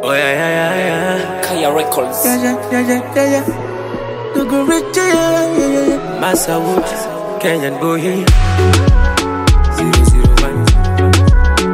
Oh yeah, yeah, yeah, yeah. Kaya Records. Yeah, yeah, yeah, yeah, yeah, yeah. Dogo Rich, yeah, yeah, yeah, yeah. Massa Woods, Kenyan boy. Zero, zero, one.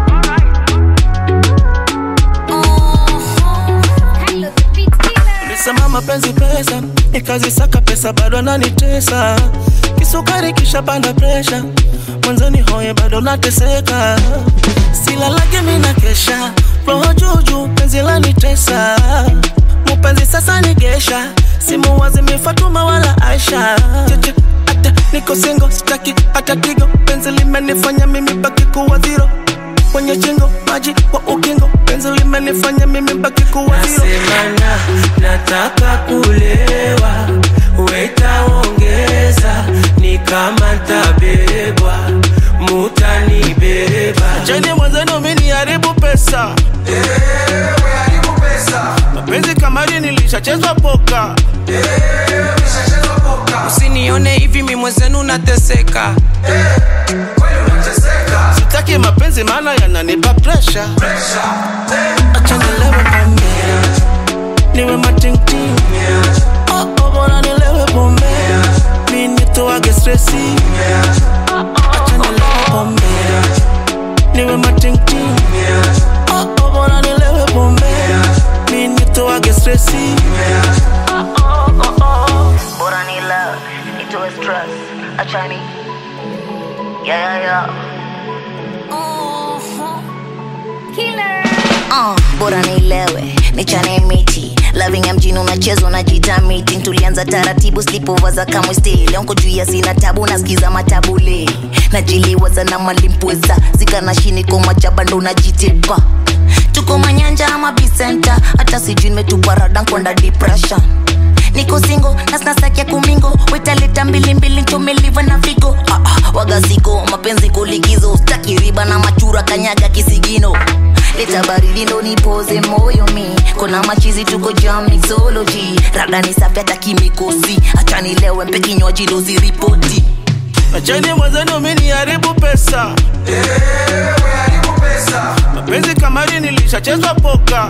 Nisema mapenzi pesa, nikazisaka pesa bado nanitesa. Kisukari kisha panda presha, mwanzoni hoye bado nateseka. Silalage mina kesha, roho juju penzi lanitesa. Mupenzi sasa nigesha, simu wazimi Fatuma wala Aisha. Cheche, ata niko single, sitaki hata tigo, penzi limenifanya mimi baki kuwa zero kwenye chingo maji wa ukingo penzi limenifanya mimi baki kuwa zero. Nasemana nataka kulewa, wetaongeza ni kama ntabebwa, mutanibeba. Cheni mwenzenu mini haribu pesa mapenzi kamari nilishachezwa poka Usinione hivi mi mwenzenu nateseka. sitaki mapenzi maana yananipa presha acha nilewe pombe niwe matingting oh, oh, bora nilewe pombe mi nitoage stresi acha nilewe pombe niwe matingting oh, oh, bora nilewe pombe mi nitoage stresi Bora ni love, itoe stress, achani Yeah, yeah, yeah Uh, bora nilewe nichane miti loving ya mjini unachezwa unajita meeting tulianza taratibu slipover za kamwe stay leo nko juu ya sina tabu nasikiza matabule najiliwaza na malimpweza zikana shini koma jaba ndo najitepa tuko manyanja ama bisenta hata sijui nimetupa rada nkwanda depression niko singo na sinasakia kumingo wetaleta mbilimbili ntomeliva na figo ah, ah, wagasiko mapenzi kulikizo staki riba na machura kanyaga kisigino leta baridi ndo nipoze moyo mi kona machizi tuko jam mixology rada ni safi hata kimikosi hacha nilewe mpe kinywaji dozi ripoti acheni mwenzenu mini haribu pesa mapenzi kamari nilishachezwa poka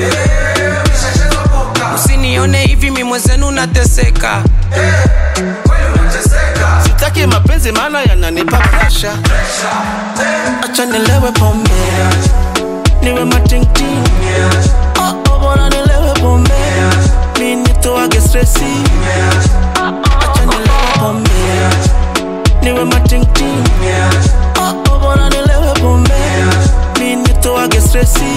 Usinione hivi mi mwenzenu nateseka. sitaki mapenzi maana yananipa presha acha nilewe pombe niwe matingting oh, oh, bora nilewe pombe mi nitoage stresi acha nilewe pombe niwe matingting oh, oh, bora nilewe pombe mi nitoage stresi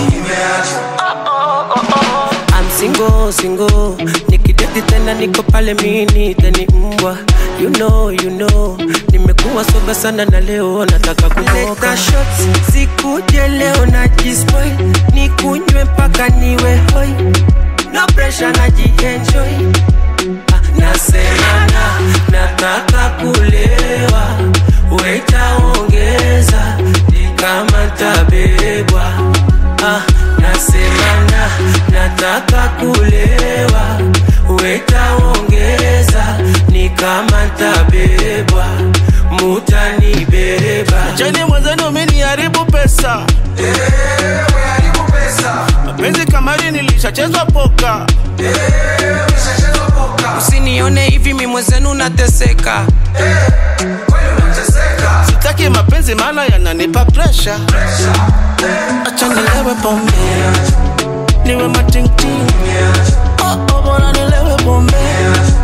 I'm single, single Nikideti tena niko pale mini teni mbwa You know, you know Nimekuwa soba sana na leo nataka kumoka Leta shots, sikuje leo na jispoil Nikunywe mpaka niwe hoi No pressure na jienjoy Ah, Nasemana, nataka kulewa Wetaongeza, ni kama ntabebwa ah, nasemana nataka kulewa wetaongeza ni kama ntabebwa mutanibeba cheni mwenzenu mini haribu pesa mapenzi kamari nilishachezwa poka Usinione hivi mi mwenzenu nateseka. sitaki mapenzi maana yananipa presha acha nilewe pombe niwe matingting oh, oh, bora nilewe pombe